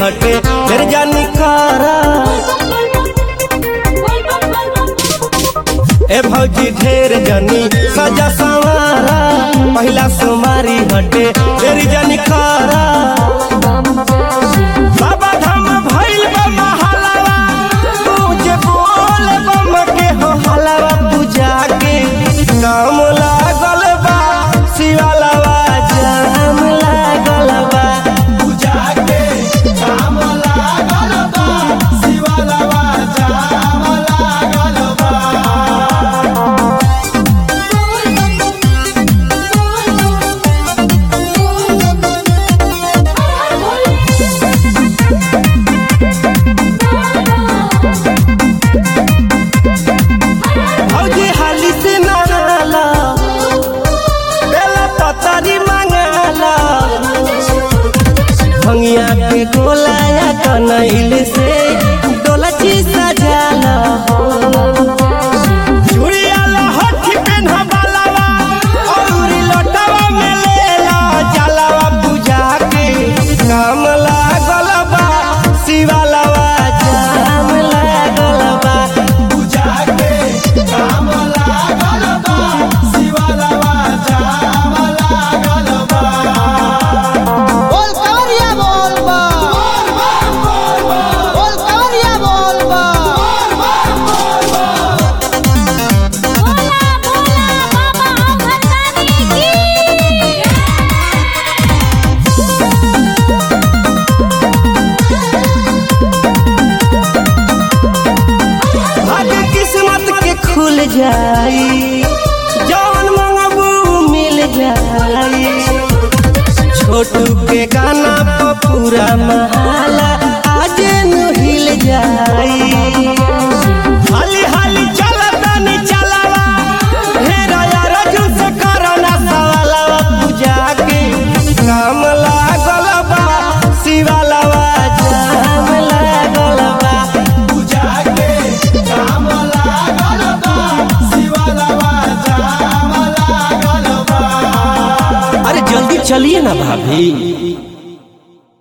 हटे फिर जानी खारा ए भौजी ढेर जनी सजा सवारा पहिला सुमारी हटे फिर जानी खारा बाबा धाम भइल बा महलावा तू जे बोल बम के हो हलावा पूजा के काम लागल बा शिवालावा जाम लागल बा पूजा के काम लागल बा शिवालावा जाम लागल बा भौजी हाली से नाला बेला पतरी मंगाला भंगिया के गोलाया कनैल से डोलची सजाला चूड़ियाला हठी पेन्हवालावा औरी लोटवा में लेला जलावा पूजा के काम लागल बा शिवालावा जाम लागल बा पूजा के काम लागल बा शिवालावा जाम लागल बा बोल कवरिया बोल बा बोल कवरिया बोल बा भाग्य किस्मत के खुल जाई जौन मंगबू मिल जाई छोटू के गाना पर पूरा महाला आज नु हिल जाई हाली हाली चलता नी चलावा हेरा यार जो से करना सवालवा पूजा के काम लागल बा शिवालवा जाम लागल बा पूजा के काम लागल बा शिवालवा जाम लागल बा अरे जल्दी चलिए ना भाभी